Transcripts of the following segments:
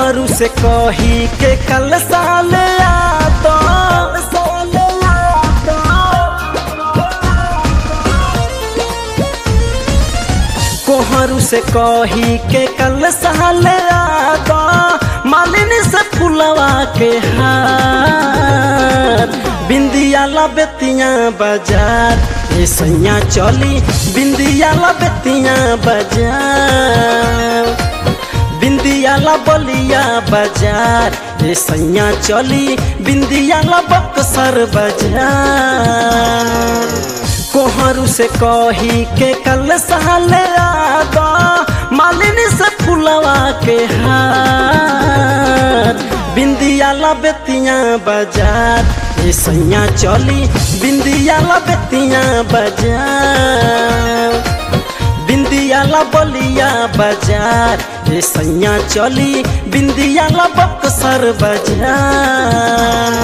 कोहरू से कही के कल साल याद कोहरू से कही के कल साल याद मालिनी से फुलवा के हार बिंदिया लबेतिया बाजार ये सैया चली बिंदिया लबेतिया बाजार बिंदिया ला बलिया बाजार ये सैया चली बिंदिया ला बक्सर बाजार कोहरू से कही के कल साल आदा मालिनी से फुलवा के हार बिंदिया ला बेतिया बाजार ये सैया चली बिंदिया ला बेतिया बाजार बिंदिया ला बलिया बाजार ये सैया चली बिंदिया ला बक्सर बाजार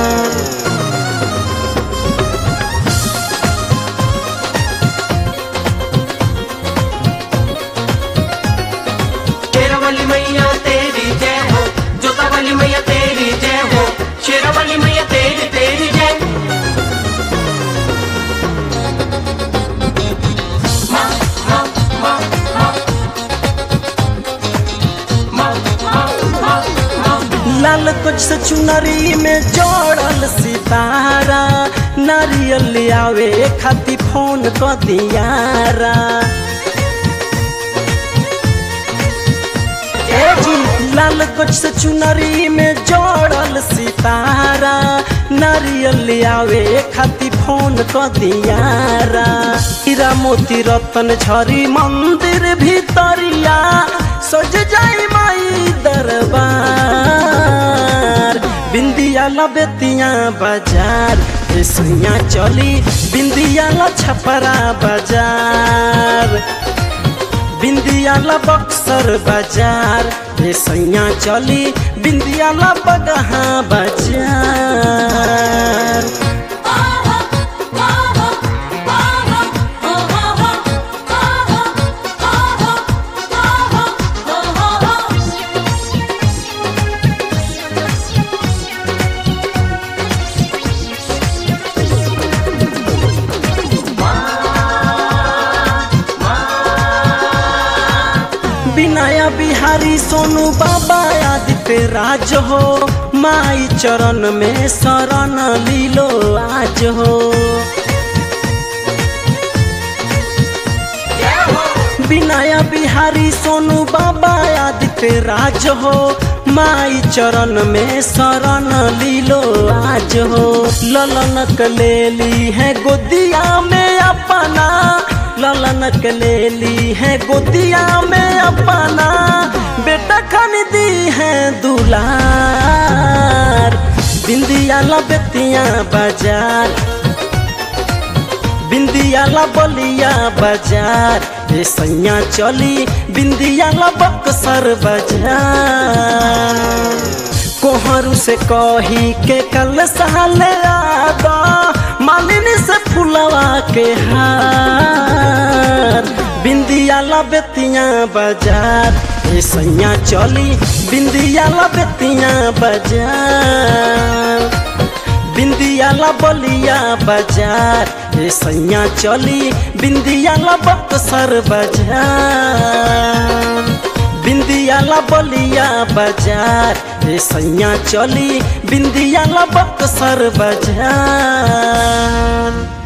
शेरवाली मैया तेरी जय हो जोतावाली मैया तेरी जय हो शेरवाली मैया तेरी तेरी जय माँ, माँ, माँ, माँ। माँ, माँ, माँ, माँ। लाल कुछ से चुनरी में जोड़ल सितारा नारियल ले आवे खाती फोन क दियारा ए जी लाल कुछ से चुनरी में जोड़ल सितारा नारियल ले आवे खाती फोन क दियारा हीरा मोती रतन झरी मंदिर भीतरिया सज जाई माई दरबार बिंदिया लबेतिया बाजार ए सैया चली बिंदिया ला छपरा बाजार बिंदिया ला बक्सर बाजार ये सैया चली बिंदिया ला बगहा बाजार बिनाया बिहारी सोनू बाबा आदित्य राज हो माई चरण में शरण लीलो आज हो बिनाया बिहारी सोनू बाबा आदित्य राज हो माई चरण में शरण लीलो आज हो ललनक ले ली है गोदिया में अपना ललनक ले ली है गोदिया में अपना बेटा खन दी है दुलार बिंदिया लबेतिया बाजार बिंदिया ला बलिया बाजार ये सैया चली बिंदिया ला बक्सर बाजार कोहरू से कही के कल साल आदा मालिनी से फुलवा के हार बिंदिया ला बेतिया बाजार ये सैया चली बिंदिया ला बेतिया बाजार बिंदिया ला बलिया बाजार ये सैया चली बिंदिया ला बक्सर बाजार बिंदिया ला बलिया बाजार ये सैया चली बिंदिया ला बक्सर बाजार